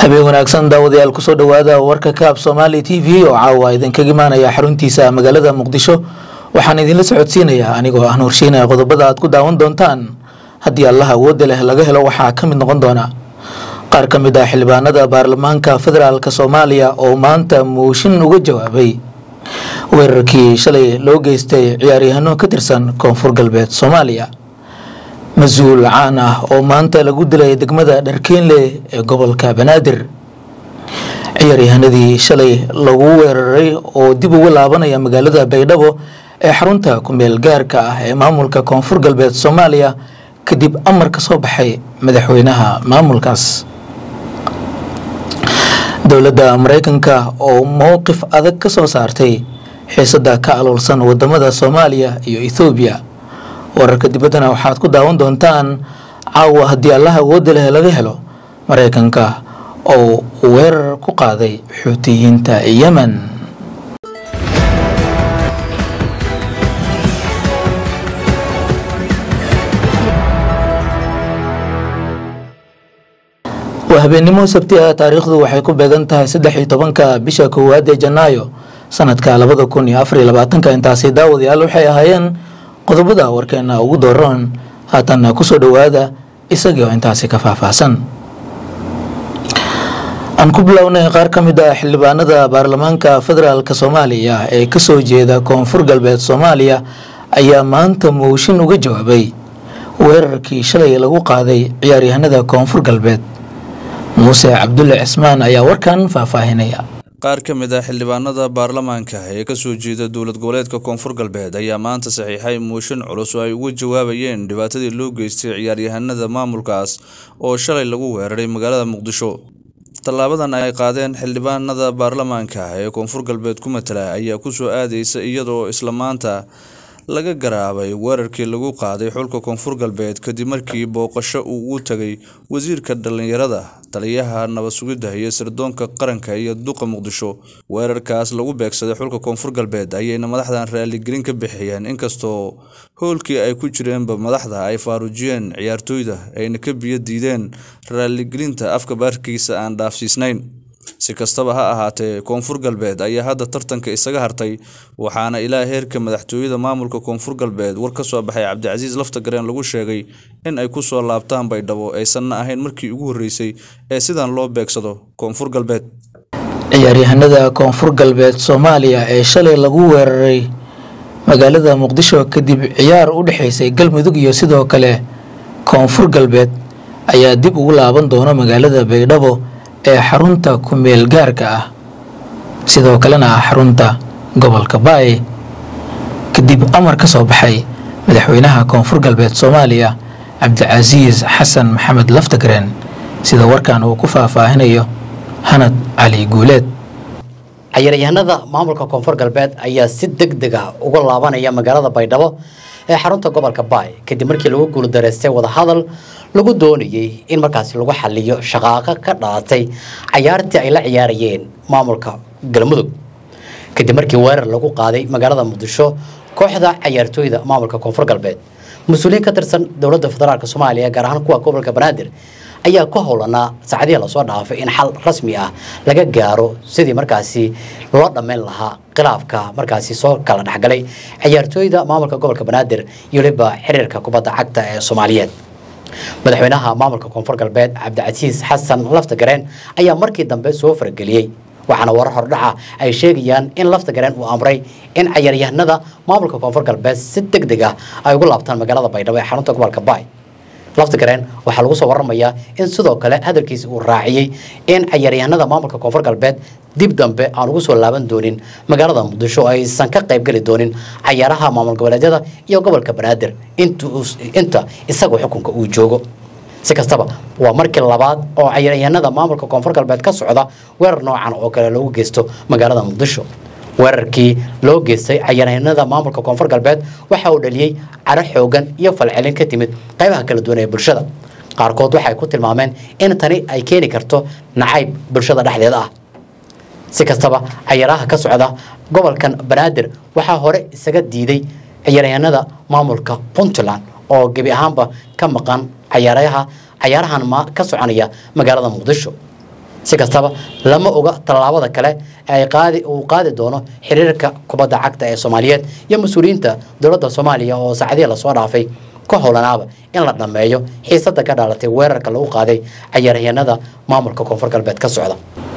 habeen wanaagsan daawadayaal kusoo dhowaada warka kaab somaali t v oo caawa idinkaga imaanaya xaruntiisa magaalada muqdisho waxaan idinla socodsiinayaa anigoo ah nuurshiinaya qodobada aad ku daawan doontaan haddii allaha awoodda leh laga helo waxaa ka mid noqon doona qaar ka mid ah xildhibaanada baarlamaanka federaalk soomaaliya oo maanta muushin uga jawaabay weerarkii shalay loo geystay ciyaaryahano ka tirsan koonfur galbeed soomaaliya mas-uul caan ah oo maanta lagu dilay degmada dharkeenle ee gobolka banaadir ciyaaryahanadii shalay lagu weeraray oo dib uga laabanaya magaalada baydhabo ee xarunta kumeel gaarka ah ee maamulka koonfur galbeed soomaaliya kadib amar ka soo baxay madaxweynaha maamulkaas dowladda mareykanka oo mowqif adag ka soo saartay xiisada ka aloolsan wadamada soomaaliya iyo ethoobiya wararka dibaddana waxaad ku daawan doontaan caawa haddii allaha awoodda leh laga helo mareykanka oo weerar ku qaaday xuutiyiinta yemen waa habeennimo sabti ah taariikhdu waxay ku beegan tahay saddex iyo tobanka bisha koowaad ee janaayo sanadka labada kun iyo afar iyo labaatanka intaasi daawadayaal waxay ahaayeen qodobada warkeena ugu dooran haatanna kusoo dhowaada isagii oo intaasi ka faahfaahsan aan ku bilownay qaar ka mid ah xildhibaanada baarlamaanka federaalk soomaaliya ee kasoo jeeda koonfur galbeed soomaaliya ayaa maanta mooshin uga jawaabay weerarkii shalay lagu qaaday ciyaaryahanada koonfur galbeed muuse cabdulle cismaan ayaa warkan faahfaahinaya qaar ka mid ah xildhibaanada baarlamaanka ee kasoo jeeda dowlad goboleedka koonfur galbeed ayaa maanta saxiixay mooshin culus oo ay uga jawaabayeen dhibaatadii loo geystay ciyaaryahanada maamulkaas oo shalay lagu weeraray magaalada muqdisho tallaabadan ay qaadeen xildhibaanada baarlamaanka ee koonfur galbeed ku matala ayaa kusoo aadaysa iyadoo isla maanta laga garaabay weerarkii lagu qaaday xulka koonfur galbeed kadib markii booqasho uu u tagay wasiirka dhallinyarada taliyaha nabad sugidda iyo sirdoonka qaranka iyo duqa muqdisho weerarkaas lagu beegsaday xulka koonfur galbeed ayayna madaxdan raaligelin ka bixiyeen inkastoo howlkii ay ku jireenba madaxda ay faaruujiyeen ciyaartooyda ayna ka biyo diideen raaligelinta afka baarkiisa aan dhaafsiisnayn si kastaba ha ahaatee koonfur galbeed ayaa hadda tartanka isaga hartay waxaana ilaa heerka madaxtooyada maamulka koonfur galbeed war ka soo baxay cabdicasiis laftagareen lagu sheegay in ay ku soo laabtaan baydhabo aysanna ahayn markii ugu horreysay ee sidan loo beegsado koonfur galbeed ciyaaryahanada koonfur galbeed soomaaliya ee shalay lagu weeraray magaalada muqdisho kadib ciyaar u dhexaysay galmudug iyo sidoo kale koonfur galbeed ayaa dib ugu laaban doona magaalada baydhabo ee xarunta kumeel gaarka ah sidoo kalena ah xarunta gobolka baay kadib amar ka soo baxay madaxweynaha koonfur galbeed soomaaliya cabdicasiis xasan maxamed laftagreen sida warkan uu ku faahfaahinayo hanad cali guuleed ciyaaryahanada maamulka koonfur galbeed ayaa si deg deg ah uga laabanaya magaalada baydhabo ee xarunta gobolka baay kadib markii lagu guuldareystay wadahadal lagu doonayey in markaasi lagu xaliyo shaqaaqo ka dhalatay cayaartii ay la ciyaarayeen maamulka galmudug kadib markii weerar lagu qaaday magaalada muqdisho kooxda cayaartooyda maamulka koonfur galbeed mas-uuliyiin ka tirsan dowladda federaalk soomaaliya gaar ahaan kuwa gobolka banaadir ayaa ku howlanaa saacadihii lasoo dhaafay in xal rasmi ah laga gaaro sidii markaasi loo dhammayn lahaa khilaafka markaasi soo kala dhexgalay ciyaartooyda maamulka gobolka banaadir iyo waliba xiriirka kubadda cagta ee soomaaliyeed madaxweynaha maamulka koonfur galbeed cabdicasiis xasan laftagareen ayaa markii dambe soo farageliyey waxaana warar hordhaca ay sheegayaan in laftagareen uu amray in cayaaryahanada maamulka koonfur galbeed si deg deg ah ay ugu laabtaan magaalada baydhabo ee xarunta gobolka baay laftagareen waxaa lagu soo waramayaa in sidoo kale hadalkiisi uu raaciyey in cayaaryahanada maamulka koonfur galbeed dib dambe aan ugu soo laaban doonin magaalada muqdisho aysan ka qaybgeli doonin cayaaraha maamul goboleedyada iyo gobolka banaadir inta isagu xukunka uu joogo si kastaba waa markii labaad oo cayaaryahanada maamulka koonfur galbeed ka socda weerar noocan oo kale loogu geysto magaalada muqdisho weerarkii loo geystay cayaaryahanada maamulka koonfur galbeed waxa uu dhaliyey caro xoogan iyo falcelin ka timid qaybaha kala duwan ee bulshada qaarkood waxay ku tilmaameen in tani ay keeni karto nacayb bulshada dhexdeeda ah si kastaba cayaaraha ka socda gobolkan banaadir waxaa hore isaga diiday ciyaaryahanada maamulka puntland oo gebi ahaanba ka maqan cayaaraha cayaarahan ma ka soconaya magaalada muqdisho si kastaba lama oga tallaabada kale ee qaadi uu qaadi doono xiriirka kubadda cagta ee soomaaliyeed iyo mas-uuliyiinta dowladda soomaaliya oo saacadihii lasoo dhaafay ka howlanaaba in la dhammeeyo xiisada ka dhalatay weerarka lagu qaaday cayaaryahanada maamulka koonfur galbeed ka socda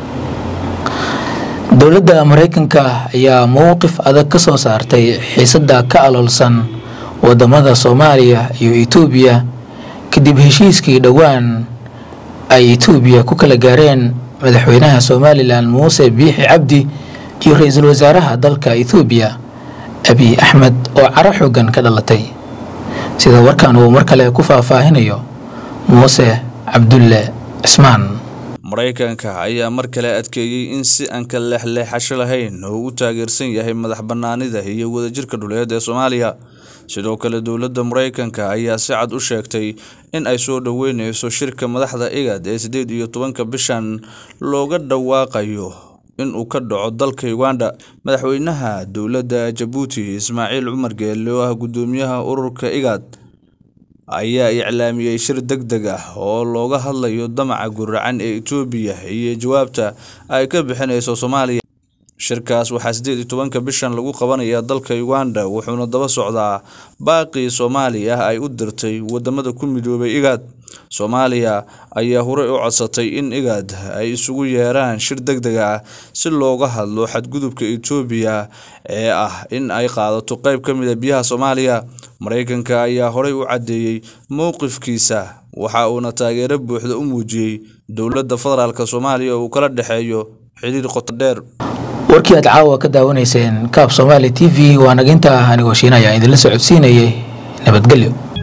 dowladda maraykanka ayaa mowqif adag ka soo saartay xiisada ka aloolsan wadamada soomaaliya iyo etoobiya kadib heshiiskii dhowaan ay etoobiya ku kala gaareen madaxweynaha somalilan muuse biixi cabdi iyo ra-iisul wasaaraha dalka ethoobiya abiy axmed oo caro xoogan ka dhalatay sida warkan uu mar kale ku faahfaahinayo muuse cabdulle cismaan maraykanka ayaa mar kale adkeeyey in si aan ka leexleexasho lahayn oo u taageersan yahay madax bannaanida iyo wadajirka dhuleed ee soomaaliya sidoo kale dowladda maraykanka ayaa si cad u sheegtay in ay soo dhoweyneyso shirka madaxda igad ee siddeed iyo tobanka bishan looga dhawaaqayo inuu ka dhaco dalka uganda madaxweynaha dowladda jabuuti ismaaciil cumar geelle oo ah guddoomiyaha ururka igad ayaa iclaamiyey shir deg deg ah oo looga hadlayo damaca guracan ee etoobiya iyo jawaabta ay ka bixinayso soomaaliya shirkaas waxaa siddeed iyo tobanka bishan lagu qabanayaa dalka uganda wuxuuna daba socdaa baaqii soomaaliya ay u dirtay wadamada ku midoobay igaad soomaaliya ayaa horey u codsatay in igaad ay isugu yeeraan shir deg deg ah si looga hadlo xadgudubka etoobiya ee ah in ay qaadato qayb ka mid a biyaha soomaaliya maraykanka ayaa horey u caddeeyey mowqifkiisa waxa uuna taageero buuxda u muujiyey dowladda federaalk soomaaliya uu kala dhexeeyo xiriir qoto dheer warkii aad caawa ka daawanayseen kaab soomaali t v waa naginta anigoo shiinaya idinla socodsiinayay nabadgelyo